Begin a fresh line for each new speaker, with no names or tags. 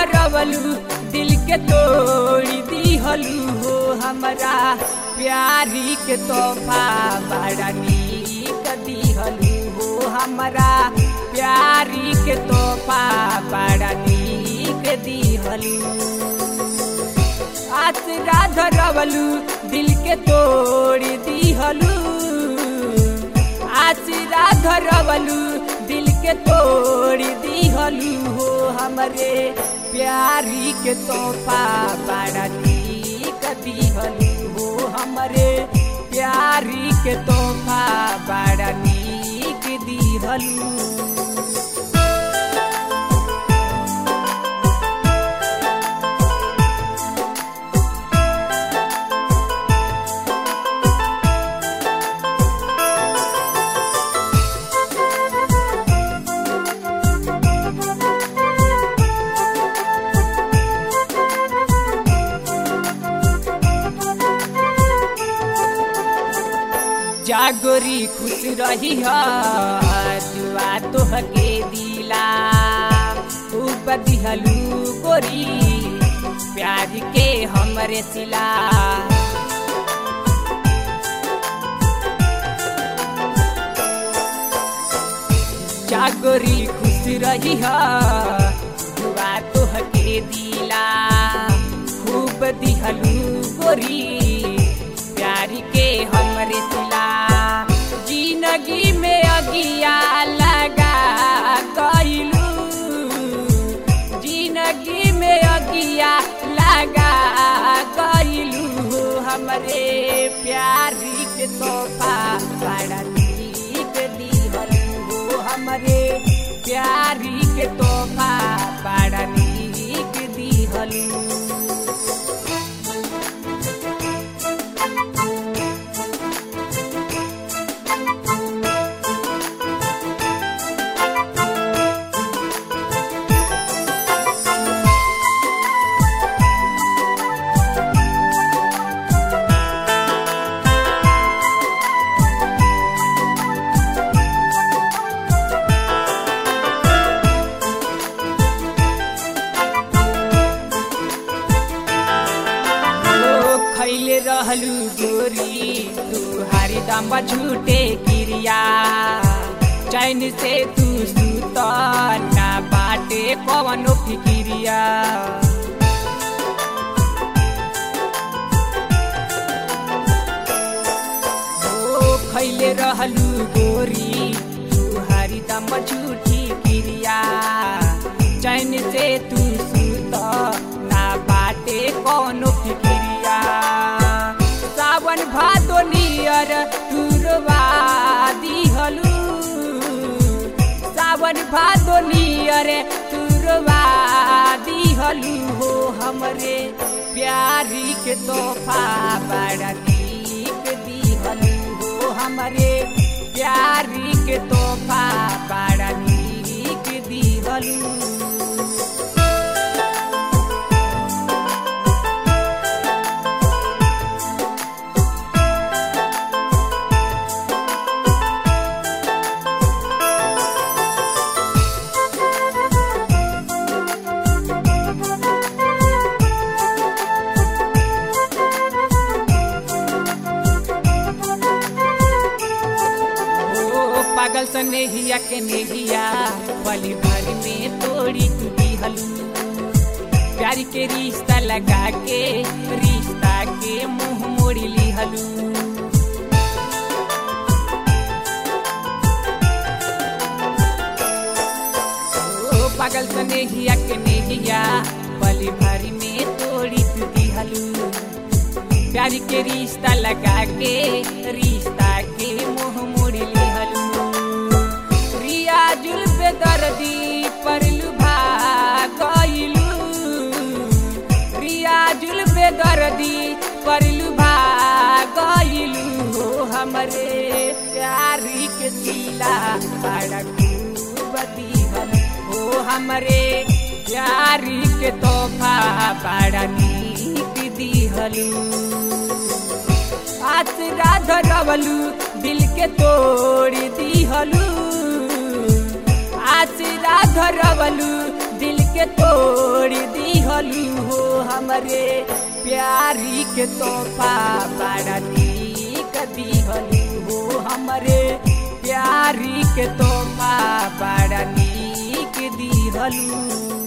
धरवलू दिल के तोड़ी दिहलू हो हमरा प्यारी के तोहफा बड़ा नीक दिहलू हो हमरा प्यारी के तोहफा बड़ा नीक दिहलू आसरा धरवलू दिल के तोड़ी दिहलू आसरा धरवलू दिल के तोड़ी दिहलू हो हमरे प्यारी के तोहफा बड़ा नीक दिहलू हो हमरे प्यारी के तोहफा बड़ा नीक दिहलू जागोरी खुश रही दुआ तोहके दिला खूब दिहलू गोरी प्यार के हमरे सिला जागोरी खुश रही दुआ तोहके दिला खूब दिहलू गोरी प्यार के हमरे सिला जिंदगी में अगिया लगा गईलू जिंदगी में अगिया लगा गईलू हमरे प्यारी के तोहफा बड़ा नीक दिहलू हो हमरे प्यारी के तोहफा बड़ा नीक दिहलू खैले रहलू गोरी तू हरिदम झूठे क्रिया चैन से तू सुत ना बाटे कवनो फिक्रिया ओ खैले रहलू गोरी तू हरिदम झूठी क्रिया चैन से तू सुत ना बाटे कवनो फिक्रिया सावन भादो नियर तुरवा दिहलू सावन भादो नियर तुरवा दिहलू हो हमरे प्यारी के तोहफा बड़ा नीक दिहलू हो हमरे प्यारी के तोहफा बड़ा नीक दिहलू ओ पागल सन नेहिया के नेहिया पली भर में तोड़ी तू दिहलू प्यार के रिश्ता लगा के रिश्ता के मुंह मोड़ी लिहलू ओ पागल सन नेहिया के नेहिया पली भर में तोड़ी तू दिहलू प्यार के रिश्ता लगा के रिश्ता के मुंह मोड़ लिहलू रिया जुल पे दर्दी परलू भागलू रिया जुल पे दर्दी परलू भागलू हो हमरे प्यारी के सिला बड़ा खूब दिहल हो हमरे प्यारी के तोहफा बड़ा नीक दिहलू आसरा धरवलू दिल के तोड़ी दिहलू आसरा धरवलू दिल के तोड़ी दिहलू हो हमरे प्यारी के तोहफा बड़ा नीक दिहलू हो हमरे प्यारी के तोहफा बड़ा नीक दिहलू